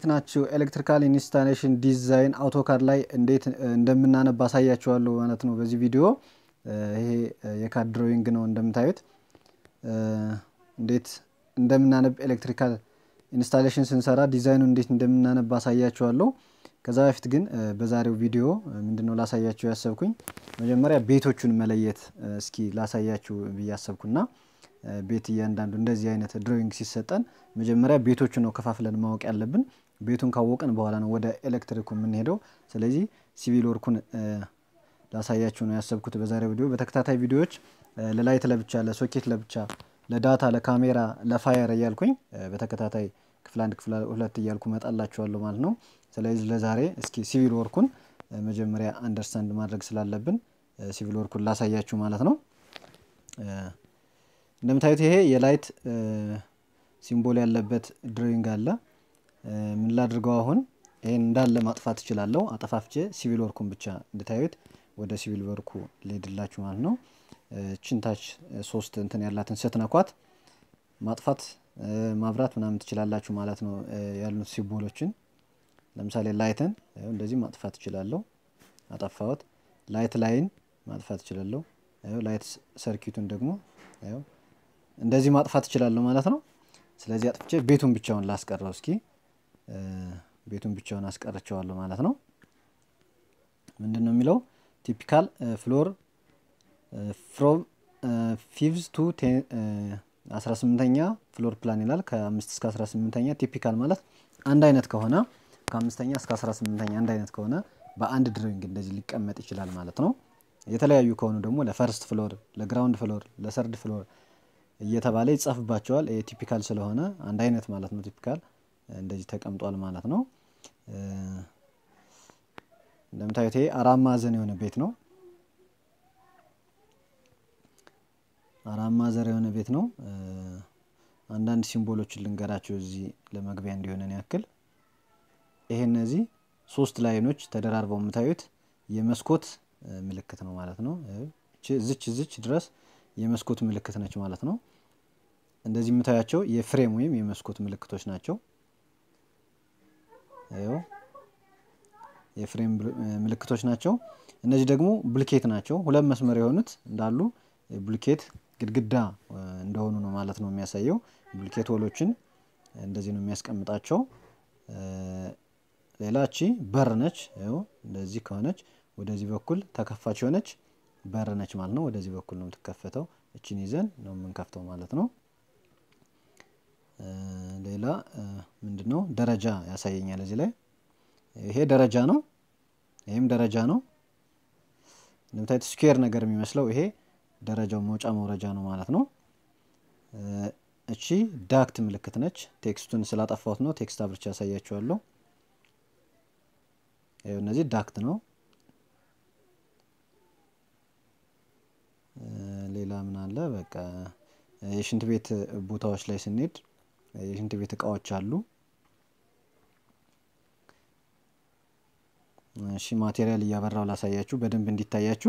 ናችሁ? ኤሌክትሪካል ኢንስታሌሽን ዲዛይን አውቶካድ ላይ እንዴት እንደምናነብ አሳያችኋለሁ ማለት ነው በዚህ ቪዲዮ። ይሄ የካድ ድሮዊንግ ነው እንደምታዩት። እንዴት እንደምናነብ ኤሌክትሪካል ኢንስታሌሽን ስንሰራ ዲዛይኑ እንዴት እንደምናነብ አሳያችኋለሁ። ከዛ በፊት ግን በዛሬው ቪዲዮ ምንድነው ላሳያችሁ ያሰብኩኝ መጀመሪያ ቤቶቹን መለየት እስኪ ላሳያችሁ ብዬ አሰብኩና ቤት እያንዳንዱ እንደዚህ አይነት ድሮዊንግ ሲሰጠን መጀመሪያ ቤቶቹ ነው ከፋፍለን ማወቅ ያለብን። ቤቱን ካወቅን በኋላ ነው ወደ ኤሌክትሪኩ የምንሄደው። ስለዚህ ሲቪል ወርኩን ላሳያችሁ ነው ያሰብኩት በዛሬው ቪዲዮ። በተከታታይ ቪዲዮዎች ለላይት ለብቻ፣ ለሶኬት ለብቻ፣ ለዳታ፣ ለካሜራ፣ ለፋየር እያልኩኝ በተከታታይ ክፍል አንድ ክፍል ሁለት እያልኩ መጣላችኋለሁ ማለት ነው። ስለዚህ ለዛሬ እስኪ ሲቪል ወርኩን መጀመሪያ አንደርስታንድ ማድረግ ስላለብን ሲቪል ወርኩን ላሳያችሁ ማለት ነው። እንደምታዩት ይሄ የላይት ሲምቦል ያለበት ድሮዊንግ አለ። ምን ላድርገው አሁን ይሄን እንዳለ ማጥፋት እችላለሁ። አጠፋፍቼ ሲቪል ወርኩን ብቻ እንድታዩት ወደ ሲቪል ወርኩ ልሄድላችሁ ማለት ነው። ችንታች ሶስት እንትን ያላትን ስትነኳት ማጥፋት ማብራት ምናምን ትችላላችሁ ማለት ነው። ያሉት ሲምቦሎችን ለምሳሌ ላይትን እንደዚህ ማጥፋት እችላለሁ። አጠፋሁት። ላይት ላይን ማጥፋት እችላለሁ። ላይት ሰርኪቱን ደግሞ እንደዚህ ማጥፋት እችላለሁ ማለት ነው። ስለዚህ አጥፍቼ ቤቱን ብቻውን ላስቀረው እስኪ ቤቱን ብቻውን አስቀርቸዋለሁ ማለት ነው። ምንድን ነው የሚለው ቲፒካል ፍሎር ፍሮም ፊቭዝ ቱ አስራ ስምንተኛ ፍሎር ፕላን ይላል። ከአምስት እስከ አስራ ስምንተኛ ቲፒካል ማለት አንድ አይነት ከሆነ ከአምስተኛ እስከ አስራ ስምንተኛ አንድ አይነት ከሆነ በአንድ ድሮዊንግ እንደዚህ ሊቀመጥ ይችላል ማለት ነው። የተለያዩ ከሆኑ ደግሞ ለፈርስት ፍሎር፣ ለግራውንድ ፍሎር፣ ለሰርድ ፍሎር እየተባለ ይጻፍባቸዋል። ይሄ ቲፒካል ስለሆነ አንድ አይነት ማለት ነው። ቲፒካል እንደዚህ ተቀምጧል ማለት ነው። እንደምታዩት ይሄ አራት ማዕዘን የሆነ ቤት ነው። አራት ማዕዘን የሆነ ቤት ነው። አንዳንድ ሲምቦሎችን ልንገራቸው እዚህ ለመግቢያ እንዲሆነን ያክል ይሄ እነዚህ ሶስት ላይኖች ተደራርበው የምታዩት የመስኮት ምልክት ነው ማለት ነው። ዝች ዝች ድረስ የመስኮት ምልክት ነች ማለት ነው። እንደዚህ የምታያቸው የፍሬም ወይም የመስኮት ምልክቶች ናቸው። ይኸው የፍሬም ምልክቶች ናቸው። እነዚህ ደግሞ ብልኬት ናቸው። ሁለት መስመር የሆኑት እንዳሉ ብልኬት ግድግዳ እንደሆኑ ነው ማለት ነው የሚያሳየው። ብልኬት ወሎችን እንደዚህ ነው የሚያስቀምጣቸው። ሌላ እቺ በር ነች። ይኸው እንደዚህ ከሆነች ወደዚህ በኩል ተከፋች የሆነች በር ነች ማለት ነው። ወደዚህ በኩል ነው የምትከፈተው። እችን ይዘን ነው የምንከፍተው ማለት ነው። ሌላ ምንድን ነው ደረጃ ያሳየኛል እዚህ ላይ። ይሄ ደረጃ ነው፣ ይህም ደረጃ ነው። እንደምታዩት ስኩዌር ነገር የሚመስለው ይሄ ደረጃው መውጫ መውረጃ ነው ማለት ነው። እቺ ዳክት ምልክት ነች። ቴክስቱን ስላጠፋሁት ነው ቴክስት አብርቻ ያሳያችኋለሁ። እነዚህ ዳክት ነው። ሌላ ምን አለ? በቃ የሽንት ቤት ቦታዎች ላይ ስንሄድ የሽንት ቤት እቃዎች አሉ። እሺ ማቴሪያል እያበራው ላሳያችሁ በደንብ እንዲታያችሁ።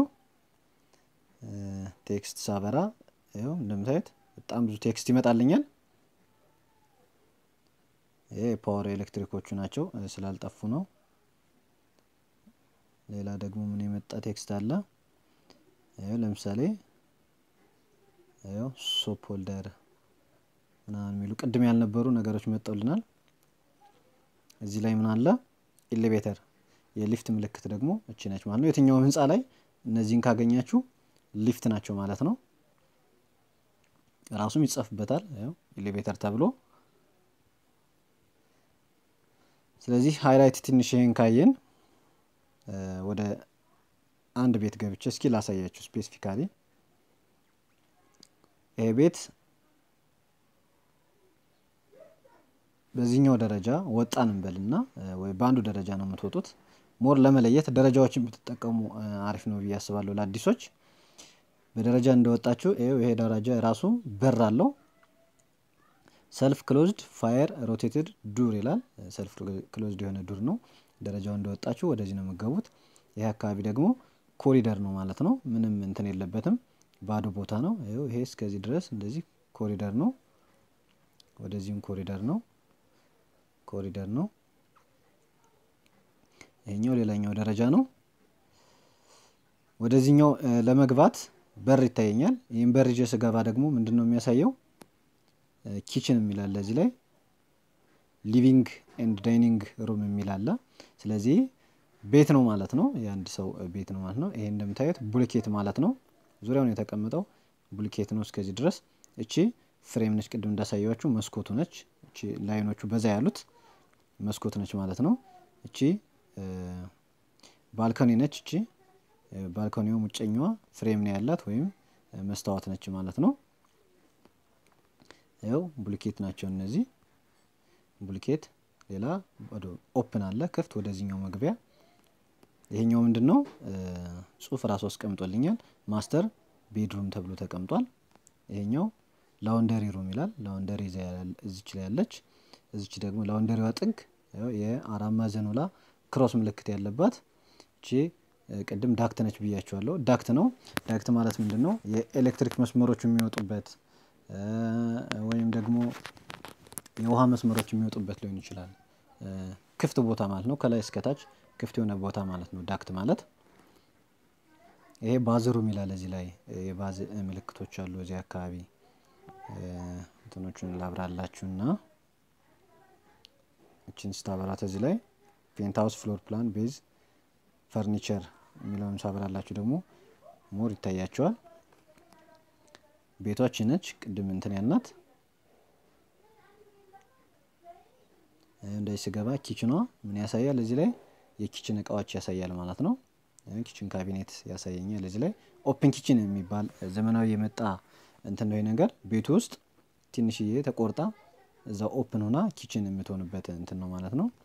ቴክስት ሳበራ ይኸው እንደምታዩት በጣም ብዙ ቴክስት ይመጣልኛል። ይሄ የፓወር ኤሌክትሪኮቹ ናቸው ስላልጠፉ ነው። ሌላ ደግሞ ምን የመጣ ቴክስት አለ? ይኸው ለምሳሌ ይኸው ሶፕ ሆልደር ምናምን የሚሉ ቅድም ያልነበሩ ነገሮች መጠውልናል። እዚህ ላይ ምን አለ? ኤሌቬተር የሊፍት ምልክት ደግሞ እቺ ነች ማለት ነው። የትኛውም ህንፃ ላይ እነዚህን ካገኛችሁ ሊፍት ናቸው ማለት ነው። ራሱም ይጻፍበታል ይኸው ኤሌቬተር ተብሎ። ስለዚህ ሃይላይት ትንሽ ይሄን ካየን ወደ አንድ ቤት ገብቼ እስኪ ላሳያችሁ ስፔሲፊካሊ ይሄ ቤት በዚህኛው ደረጃ ወጣን እንበልና ወይ በአንዱ ደረጃ ነው የምትወጡት። ሞር ለመለየት ደረጃዎችን ብትጠቀሙ አሪፍ ነው ብዬ አስባለሁ። ለአዲሶች በደረጃ እንደወጣችሁ ይሄ ደረጃ ራሱ በር አለው። ሰልፍ ክሎዝድ ፋየር ሮቴትድ ዱር ይላል። ሰልፍ ክሎዝድ የሆነ ዱር ነው። ደረጃው እንደወጣችሁ ወደዚህ ነው የምገቡት። ይሄ አካባቢ ደግሞ ኮሪደር ነው ማለት ነው። ምንም እንትን የለበትም፣ ባዶ ቦታ ነው። ይሄ እስከዚህ ድረስ እንደዚህ ኮሪደር ነው። ወደዚህም ኮሪደር ነው ኮሪደር ነው። ይሄኛው ሌላኛው ደረጃ ነው። ወደዚህኛው ለመግባት በር ይታየኛል። ይህም በር ይዤ ስገባ ደግሞ ምንድን ነው የሚያሳየው? ኪችን የሚል አለ እዚህ ላይ ሊቪንግ ኤንድ ዳይኒንግ ሩም የሚል አለ። ስለዚህ ቤት ነው ማለት ነው። የአንድ ሰው ቤት ነው ማለት ነው። ይሄ እንደምታዩት ቡልኬት ማለት ነው። ዙሪያውን የተቀመጠው ቡልኬት ነው እስከዚህ ድረስ። እቺ ፍሬም ነች፣ ቅድም እንዳሳየዋችሁ መስኮቱ ነች። እቺ ላይኖቹ በዛ ያሉት መስኮት ነች ማለት ነው። እቺ ባልኮኒ ነች። እቺ ባልኮኒው ውጨኛዋ ፍሬም ነው ያላት ወይም መስታወት ነች ማለት ነው። ያው ቡልኬት ናቸው እነዚህ ቡልኬት። ሌላ ኦፕን አለ ክፍት ወደዚህኛው መግቢያ። ይሄኛው ምንድን ነው ጽሁፍ ራሱ አስቀምጦልኛል። ማስተር ቤድሩም ተብሎ ተቀምጧል። ይሄኛው ላውንደሪ ሩም ይላል። ላውንደሪ እዚች ላይ ያለች፣ እዚች ደግሞ ላውንደሪዋ ጥግ የአራት ማዕዘን ውላ ክሮስ ምልክት ያለባት እቺ ቅድም ዳክት ነች ብያቸዋለሁ። ዳክት ነው። ዳክት ማለት ምንድን ነው? የኤሌክትሪክ መስመሮች የሚወጡበት ወይም ደግሞ የውሃ መስመሮች የሚወጡበት ሊሆን ይችላል። ክፍት ቦታ ማለት ነው። ከላይ እስከታች ክፍት የሆነ ቦታ ማለት ነው ዳክት ማለት። ይሄ ባዝሩም ይላል። እዚህ ላይ የባዝ ምልክቶች አሉ። እዚህ አካባቢ እንትኖቹን ላብራላችሁና እችን ስታበራት እዚህ ላይ ፔንት ሀውስ ፍሎር ፕላን ቤዝ ፈርኒቸር የሚለውን ሳበራላችሁ ደግሞ ሞር ይታያቸዋል። ቤቷች ነች ቅድም እንትን ያልናት እንደዚህ ስገባ ኪችኗ ምን ያሳያል? እዚህ ላይ የኪችን እቃዎች ያሳያል ማለት ነው። ኪችን ካቢኔት ያሳየኛል። እዚህ ላይ ኦፕን ኪችን የሚባል ዘመናዊ የመጣ እንትን ነው ነገር ቤቱ ውስጥ ትንሽዬ ተቆርጣ እዛ ኦፕን ሆና ኪችን የምትሆንበት እንትን ነው ማለት ነው።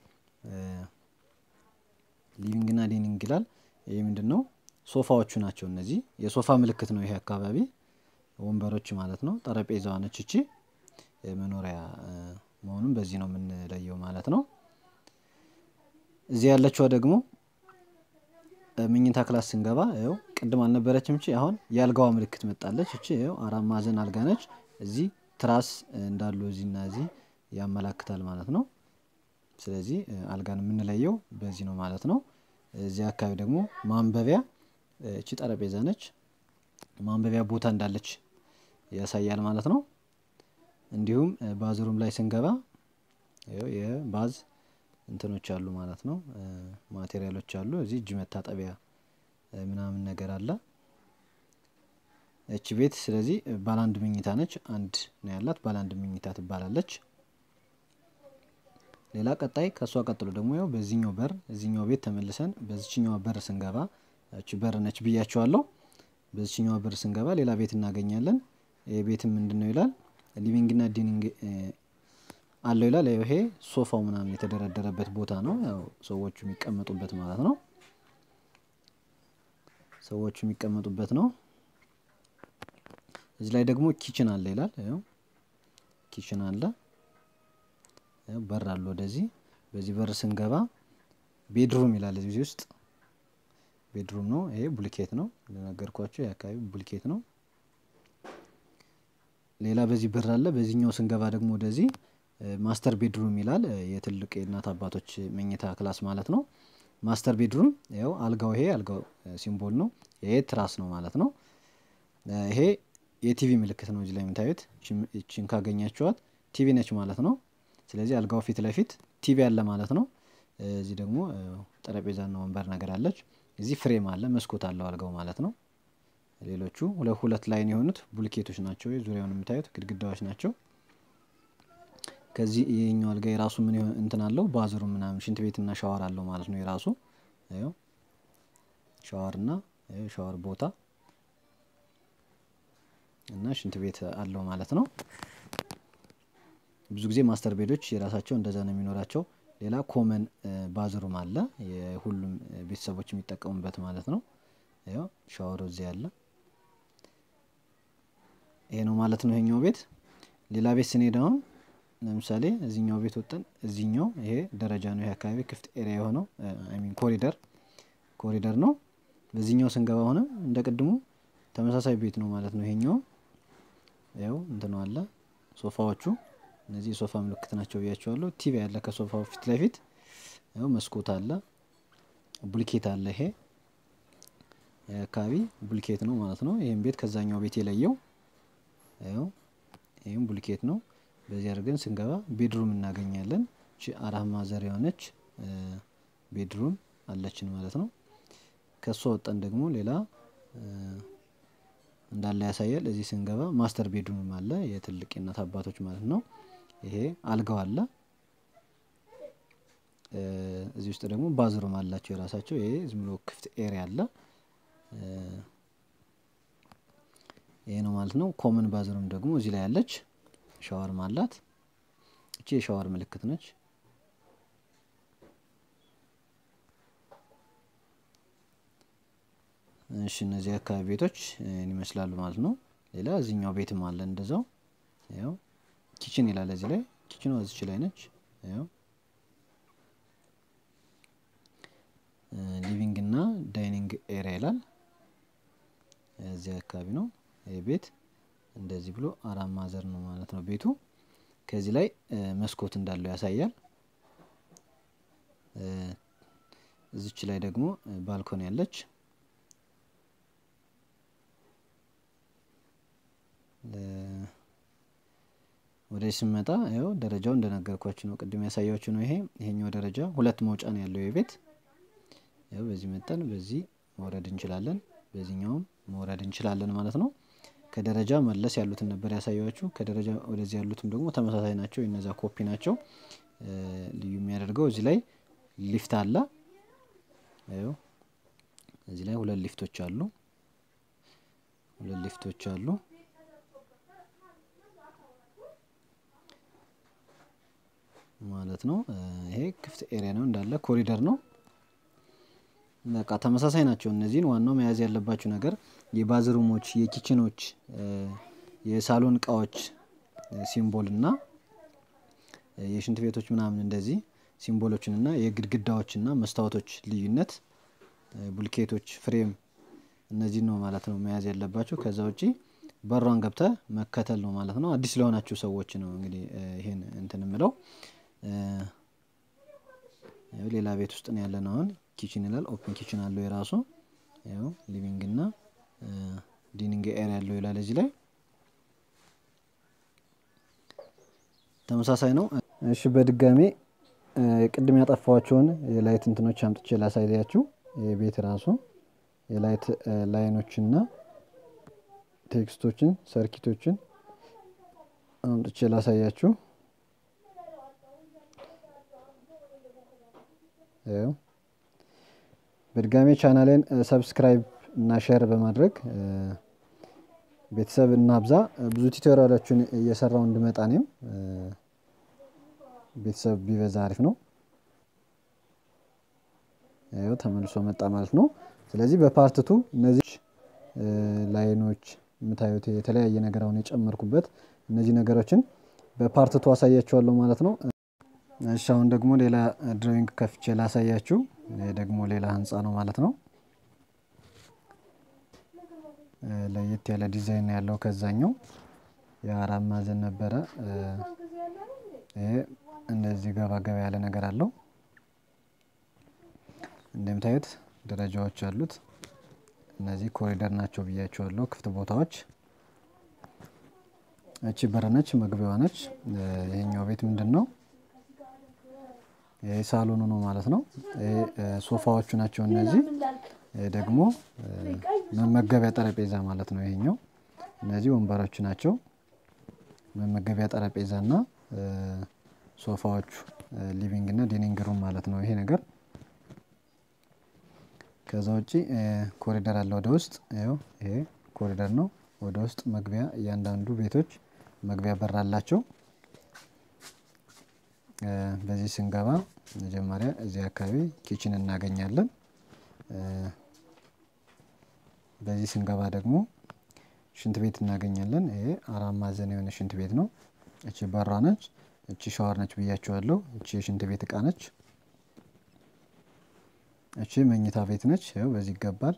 ሊቪንግና ዲኒንግ ይላል። ይህ ምንድን ነው? ሶፋዎቹ ናቸው እነዚህ። የሶፋ ምልክት ነው ይሄ አካባቢ ወንበሮች ማለት ነው። ጠረጴዛዋ ነች እቺ መኖሪያ መሆኑን በዚህ ነው የምንለየው ማለት ነው። እዚህ ያለችዋ ደግሞ ምኝታ ክላስ ስንገባ ው ቅድም አልነበረችም እቺ አሁን የአልጋዋ ምልክት መጣለች። እቺ ው አራት ማዕዘን አልጋ ነች። እዚህ ትራስ እንዳሉ እዚህና እዚህ ያመላክታል ማለት ነው። ስለዚህ አልጋን የምንለየው በዚህ ነው ማለት ነው። እዚህ አካባቢ ደግሞ ማንበቢያ እቺ ጠረጴዛ ነች። ማንበቢያ ቦታ እንዳለች ያሳያል ማለት ነው። እንዲሁም ባዝሩም ላይ ስንገባ የባዝ እንትኖች አሉ ማለት ነው። ማቴሪያሎች አሉ። እዚህ እጅ መታጠቢያ ምናምን ነገር አለ። እቺ ቤት ስለዚህ ባለአንድ መኝታ ነች። አንድ ነው ያላት ባለአንድ መኝታ ትባላለች። ሌላ ቀጣይ ከእሷ ቀጥሎ ደግሞ ያው በዚህኛው በር እዚህኛው ቤት ተመልሰን በዚችኛዋ በር ስንገባ እቺ በር ነች ብያቸዋለሁ። በዚችኛዋ በር ስንገባ ሌላ ቤት እናገኛለን። ይህ ቤትም ምንድን ነው ይላል ሊቪንግና ዲኒንግ አለው ይላል። ይሄ ሶፋው ምናምን የተደረደረበት ቦታ ነው። ያው ሰዎቹ የሚቀመጡበት ማለት ነው። ሰዎቹ የሚቀመጡበት ነው። እዚህ ላይ ደግሞ ኪችን አለ ይላል። ያው ኪችን አለ፣ በር አለ ወደዚህ። በዚህ በር ስንገባ ቤድሩም ይላል እዚህ ውስጥ ቤድሩም ነው። ይሄ ቡልኬት ነው እንደነገርኳቸው የአካባቢ ቡልኬት ነው። ሌላ በዚህ በር አለ። በዚህኛው ስንገባ ደግሞ ወደዚህ ማስተር ቤድሩም ይላል። የትልቅ የእናት አባቶች መኝታ ክላስ ማለት ነው። ማስተር ቤድሩም ያው አልጋው ይሄ አልጋው ሲምቦል ነው። ይሄ ትራስ ነው ማለት ነው። ይሄ የቲቪ ምልክት ነው እዚህ ላይ የምታዩት። ይችን ካገኛችኋት ቲቪ ነች ማለት ነው። ስለዚህ አልጋው ፊት ለፊት ቲቪ አለ ማለት ነው። እዚህ ደግሞ ጠረጴዛና ወንበር ነገር አለች። እዚህ ፍሬም አለ፣ መስኮት አለው አልጋው ማለት ነው። ሌሎቹ ሁለት ሁለት ላይን የሆኑት ቡልኬቶች ናቸው። ዙሪያውን የምታዩት ግድግዳዎች ናቸው። ከዚህ ይሄኛው አልጋ የራሱ ምን እንትን አለው ባዝሩ ምናምን ሽንት ቤትና ሻወር አለው ማለት ነው። የራሱ ሻወርና ሻወር ቦታ እና ሽንት ቤት አለው ማለት ነው። ብዙ ጊዜ ማስተር ቤዶች የራሳቸው እንደዛ ነው የሚኖራቸው። ሌላ ኮመን ባዝሩም አለ የሁሉም ቤተሰቦች የሚጠቀሙበት ማለት ነው። ያው ሻወሩ እዚህ አለ። ይሄ ነው ማለት ነው ይሄኛው ቤት። ሌላ ቤት ስንሄድ አሁን ለምሳሌ እዚኛው ቤት ወጠን እዚኛው ይሄ ደረጃ ነው። ይሄ አካባቢ ክፍት ኤሪያ የሆነው ሚን ኮሪደር ኮሪደር ነው። በዚህኛው ስንገባ ሆነም እንደ ቅድሙ ተመሳሳይ ቤት ነው ማለት ነው። ይሄኛው ያው እንትኑ አለ ሶፋዎቹ እነዚህ የሶፋ ምልክት ናቸው ብያቸዋለሁ። ቲቪ ያለ ከሶፋው ፊት ለፊት ያው መስኮት አለ። ቡልኬት አለ። ይሄ አካባቢ ቡልኬት ነው ማለት ነው። ይህም ቤት ከዛኛው ቤት የለየው ያው ይህም ቡልኬት ነው። በዚህ አድርገን ስንገባ ቤድሩም እናገኛለን። እቺ አራት ማዕዘን የሆነች ቤድሩም አለችን ማለት ነው። ከሷ ወጠን ደግሞ ሌላ እንዳለ ያሳያል። እዚህ ስንገባ ማስተር ቤድሩም አለ የትልቅ የእናት አባቶች ማለት ነው። ይሄ አልጋው አለ። እዚህ ውስጥ ደግሞ ባዝሩም አላቸው የራሳቸው። ይሄ ዝም ብሎ ክፍት ኤሪያ አለ። ይሄ ነው ማለት ነው። ኮመን ባዝሩም ደግሞ እዚህ ላይ ያለች ሻወርም አላት። እቺ የሻወር ምልክት ነች። እሺ እነዚህ አካባቢ ቤቶች ይመስላሉ ማለት ነው። ሌላ እዚህኛው ቤትም አለ እንደዛው። ያው ኪችን ይላል እዚህ ላይ ኪችኗ እዚች ላይ ነች። ያው ሊቪንግ እና ዳይኒንግ ኤሪያ ይላል። እዚህ አካባቢ ነው ይህ ቤት እንደዚህ ብሎ አራት ማዕዘን ነው ማለት ነው ቤቱ። ከዚህ ላይ መስኮት እንዳለው ያሳያል። እዚች ላይ ደግሞ ባልኮን ያለች ወደ ስመጣ ያው ደረጃው እንደነገርኳችሁ ነው፣ ቅድም ያሳያችሁ ነው። ይሄ ይሄኛው ደረጃ ሁለት መውጫ ነው ያለው የቤት ያው በዚህ መጠን በዚህ መውረድ እንችላለን፣ በዚህኛውም መውረድ እንችላለን ማለት ነው። ከደረጃ መለስ ያሉትን ነበር ያሳያችሁ። ከደረጃ ወደዚህ ያሉትም ደግሞ ተመሳሳይ ናቸው፣ የነዛ ኮፒ ናቸው። ልዩ የሚያደርገው እዚህ ላይ ሊፍት አለ። ያው እዚህ ላይ ሁለት ሊፍቶች አሉ፣ ሁለት ሊፍቶች አሉ። ማለት ነው። ይሄ ክፍት ኤሪያ ነው እንዳለ ኮሪደር ነው። በቃ ተመሳሳይ ናቸው። እነዚህን ዋናው መያዝ ያለባችሁ ነገር የባዝሩሞች፣ የኪችኖች፣ የሳሎን እቃዎች ሲምቦል እና የሽንት ቤቶች ምናምን እንደዚህ ሲምቦሎችን እና የግድግዳዎች እና መስታወቶች ልዩነት፣ ቡልኬቶች፣ ፍሬም እነዚህን ነው ማለት ነው መያዝ ያለባችሁ። ከዛ ውጪ በሯን ገብተ መከተል ነው ማለት ነው። አዲስ ለሆናችሁ ሰዎች ነው እንግዲህ ይሄን እንትን ምለው ሌላ ቤት ውስጥ ነው ያለን። አሁን ኪችን ይላል። ኦፕን ኪችን አለው የራሱ ያው ሊቪንግ እና ዲኒንግ ኤሪያ ያለው ይላል። እዚህ ላይ ተመሳሳይ ነው። እሺ በድጋሜ ቅድም ያጠፋኋቸውን የላይት እንትኖች አምጥቼ ላሳያችሁ። የቤት ራሱ የላይት ላይኖችና ቴክስቶችን ሰርኪቶችን አምጥቼ ላሳያችሁ። በድጋሜ ቻናሌን ሰብስክራይብ እና ሼር በማድረግ ቤተሰብ እናብዛ። ብዙ ቱቶሪያሎችን እየሰራው እንድመጣ እኔም ቤተሰብ ቢበዛ አሪፍ ነው። ያው ተመልሶ መጣ ማለት ነው። ስለዚህ በፓርትቱ እነዚህ ላይኖች የምታዩት የተለያየ ነገር አሁን የጨመርኩበት እነዚህ ነገሮችን በፓርትቱ አሳያችኋለሁ ማለት ነው። እሺ አሁን ደግሞ ሌላ ድሮዊንግ ከፍቼ ላሳያችሁ። ይህ ደግሞ ሌላ ህንፃ ነው ማለት ነው። ለየት ያለ ዲዛይን ያለው ከዛኛው የአራት ማዕዘን ነበረ። ይሄ እንደዚህ ገባ ገባ ያለ ነገር አለው። እንደምታዩት ደረጃዎች አሉት። እነዚህ ኮሪደር ናቸው ብያቸዋለሁ። ክፍት ቦታዎች። እቺ በር ነች፣ መግቢያዋ ነች። ይሄኛው ቤት ምንድን ነው? ይሄ ሳሎኑ ነው ማለት ነው። ይሄ ሶፋዎቹ ናቸው እነዚህ። ይሄ ደግሞ መመገቢያ ጠረጴዛ ማለት ነው። ይሄኛው እነዚህ ወንበሮቹ ናቸው። መመገቢያ ጠረጴዛ እና ሶፋዎቹ ሊቪንግ እና ዲኒንግ ሩም ማለት ነው ይሄ ነገር። ከዛ ውጪ ኮሪደር አለ ወደ ውስጥ። ይኸው ይሄ ኮሪደር ነው። ወደ ውስጥ መግቢያ እያንዳንዱ ቤቶች መግቢያ በር አላቸው። በዚህ ስንገባ መጀመሪያ እዚህ አካባቢ ኪችን እናገኛለን። በዚህ ስንገባ ደግሞ ሽንት ቤት እናገኛለን። ይሄ አራት ማዕዘን የሆነ ሽንት ቤት ነው። እቺ በሯ ነች። እቺ ሻወር ነች ብያቸዋለሁ። እቺ የሽንት ቤት እቃ ነች። እቺ መኝታ ቤት ነች። ይኸው በዚህ ይገባል።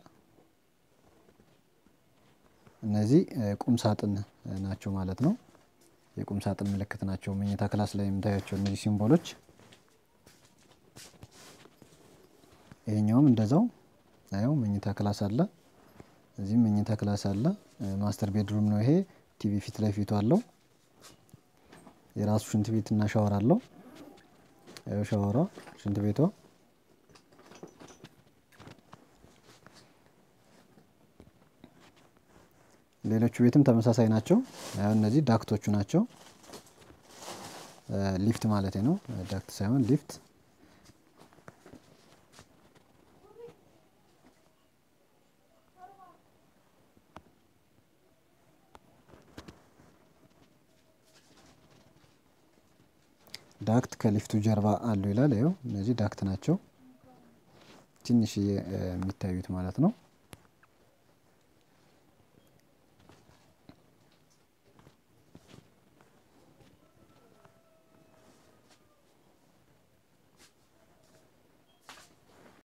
እነዚህ ቁም ሳጥን ናቸው ማለት ነው። የቁም ሳጥን ምልክት ናቸው። መኝታ ክላስ ላይ የምታያቸው እነዚህ ሲምቦሎች ይሄኛውም እንደዛው ያው መኝታ ክላስ አለ። እዚህም መኝታ ክላስ አለ። ማስተር ቤድሩም ነው ይሄ። ቲቪ ፊት ለፊቱ አለው። የራሱ ሽንት ቤት እና ሻወር አለው። ያው ሻወሯ ሽንት ቤቷ ሌሎቹ ቤትም ተመሳሳይ ናቸው። ያው እነዚህ ዳክቶቹ ናቸው። ሊፍት ማለት ነው። ዳክት ሳይሆን ሊፍት ዳክት ከሊፍቱ ጀርባ አሉ ይላል። ይኸው እነዚህ ዳክት ናቸው። ትንሽዬ የሚታዩት ማለት ነው።